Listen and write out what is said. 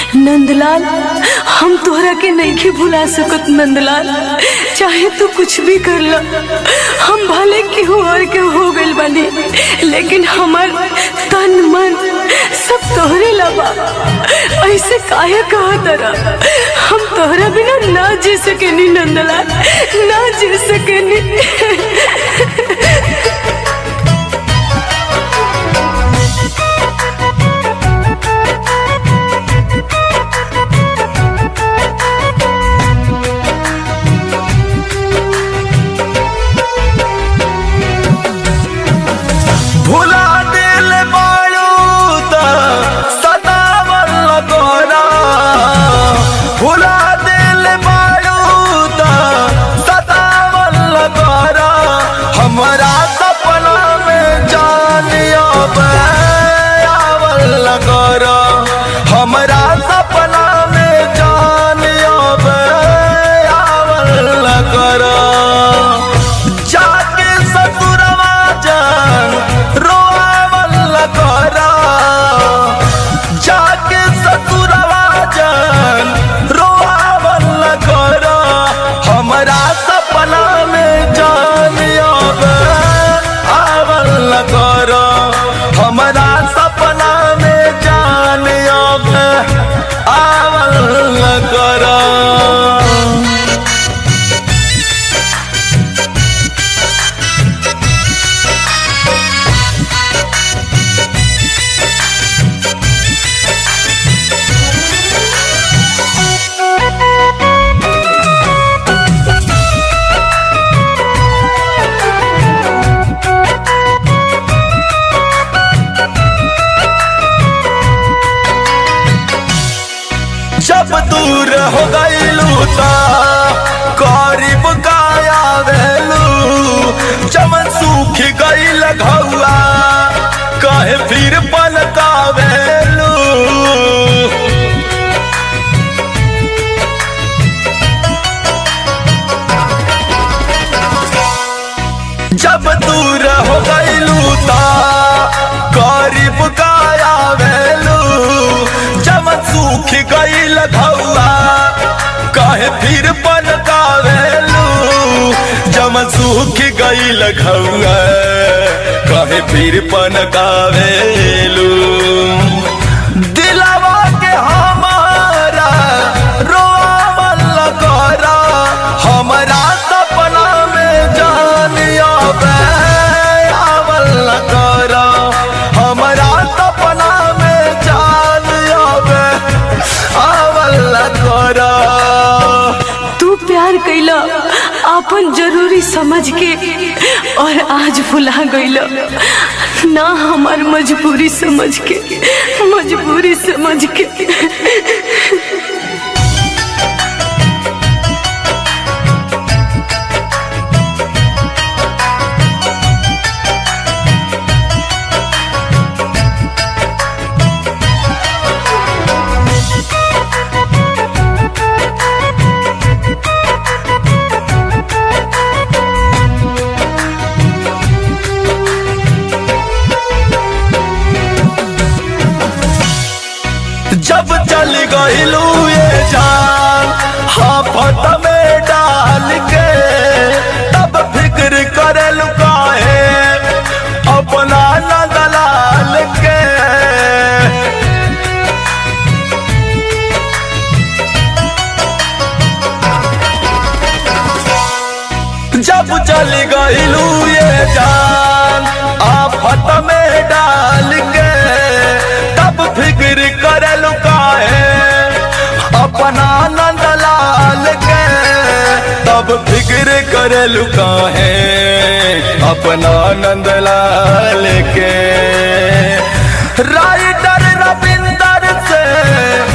नंदलाल हम तोहरा के नहीं भुला सकत नंदलाल चाहे तू कुछ भी कर ला हम भले केहू और के हो गइल बानी लेकिन हमार तन मन सब तोहरे लबा ऐसे काहे कहा तरा हम तोहरा बिना ना जी सकेनी नंदलाल ना जी सकेनी भुला दिल बाड़ू त सदावल गोरा भुला दिल बाड़ू त सदावल गोरा हमरा सपना में जानियो आवल गोरा हमरा सपना में जानियो आवल गोरा जाके ससुरवा जान रोआवल करा जाके ससुरवा जान रोआवल करा हमरा सपना में जान आवल करा हमरा सपना में जान आवल करा जब दूर हो गईलू ता करीब काया वेलू चमन सूख गईल घौआ कहे फिर पलकावेलू जब दूर हो गईलू ता करीब काया वेलू जमन सूख गईल घौआ कहे फिर पलकावेलू जमन सूख गईल घौआ कहे फिर पनकावेलू दिलवा के हमारा रोआवल करा हमरा सपना में जान आवल करा हमरा सपना में जान आवल करा तू प्यार कैला अपन जरूरी समझ के और आज भुला गईला ना हमार मजबूरी समझ के मजबूरी समझ के जब चल गईलू ये जान हाफत में डाल के तब फिक्र करे लुकाए अपना न दलाल के जब चल गईलू ये जान आफत में डाल के तब फिक्र करे लुकाए अपना नंद लाल के तब फिक्र करे लुकाए अपना नंद लाल के राइटर रविंदर से